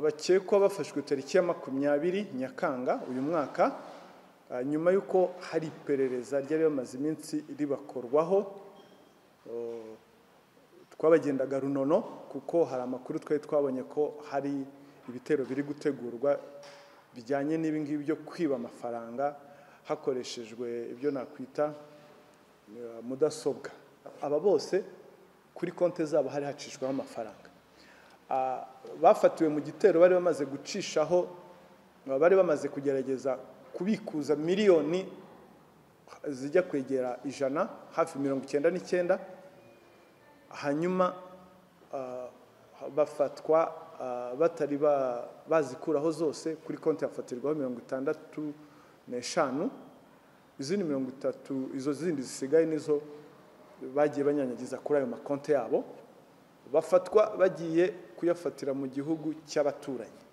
bakekwa bafashwe tariki ya makumyabiri nyakanga uyu mwaka nyuma y'uko hari iperereza ryari bamaze iminsi ribakorwaho twabagendaga runono kuko hari amakuru twari twabonye ko hari ibitero biri gutegurwa bijyanye n'ibingibi byo kwiba amafaranga hakoreshejwe ibyo nakwita mudasobwa aba bose kuri konti zabo hari hacishwaho amafaranga bafatiwe mu gitero bari bamaze gucishaho bari bamaze kugerageza kubikuza miliyoni zijya kwegera ijana hafi mirongo icyenda n'icyenda hanyuma bafatwa batari bazikuraho zose kuri konti hafatirwaho mirongo itandatu n'eshanu izindi mirongo itatu izo zindi zisigaye nizo bagiye banyanyagiza kuri ayo makonti yabo bafatwa bagiye kuyafatira mu gihugu cy'abaturanyi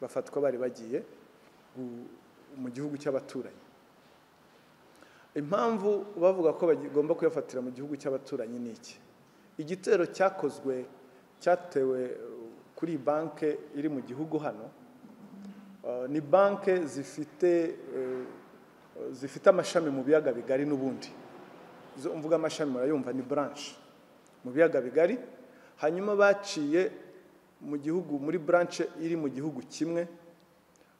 bafatwa bari bagiye mu gihugu cy'abaturanyi impamvu bavuga ko bagomba kuyafatira mu gihugu cy'abaturanyi ni iki igitero cyakozwe cyatewe kuri banki iri mu gihugu hano ni banki zifite zifite amashami mu biyaga bigari n'ubundi izo mvuga amashami murayumva ni buranshi mu biyaga bigari hanyuma baciye mu gihugu muri buranshi iri mu gihugu kimwe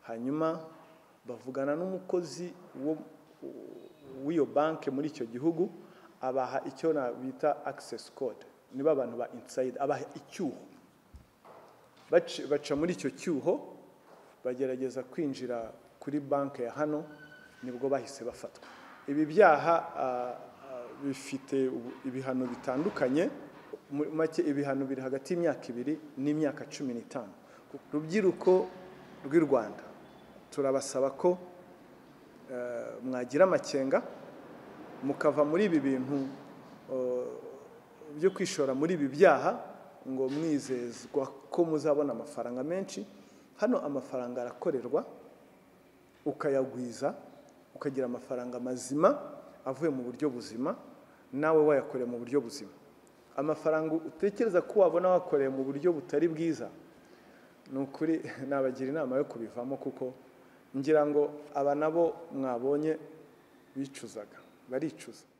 hanyuma bavugana n'umukozi w'iyo banki muri icyo gihugu abaha icyo bita akisesi kode niba abantu ba insayidi abaha icyuho baca muri icyo cyuho bagerageza kwinjira kuri banki ya hano nibwo bahise bafatwa ibi byaha bifite ibihano bitandukanye make ibihano biri hagati y'imyaka ibiri n'imyaka cumi n'itanu rubyiruko rw'i rwanda turabasaba ko mwagira amakenga mukava muri ibi bintu byo kwishora muri ibi byaha ngo mwizezwa ko muzabona amafaranga menshi hano amafaranga arakorerwa ukayagwiza ukagira amafaranga mazima avuye mu buryo buzima nawe wayakoreye mu buryo buzima amafaranga utekereza ko wabona wakoreye mu buryo butari bwiza ni ukuri nabagira inama yo kubivamo kuko ngira ngo aba nabo mwabonye bicuzaga baricuza